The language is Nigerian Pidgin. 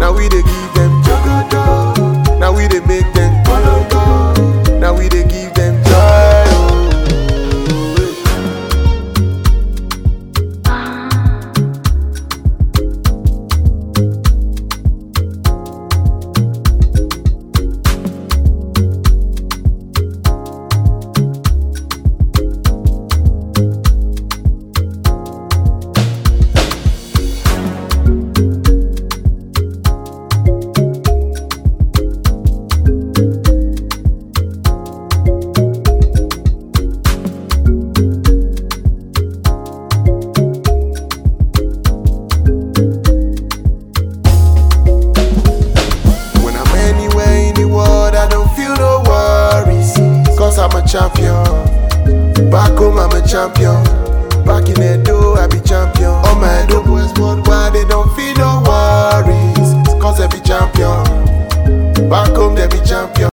Now we dey give them jogodo. Now we dey make them kologo. Now we dey give them joy. Oh, eh. When I'm anywhere in the world, I don't feel no worries. Cause I'm a champion. Back home, I'm a champion. Back in Edo, I be champion. All my Edo boys worldwide, they don't feel no worries. Cause they be champion. Back home, they be champion.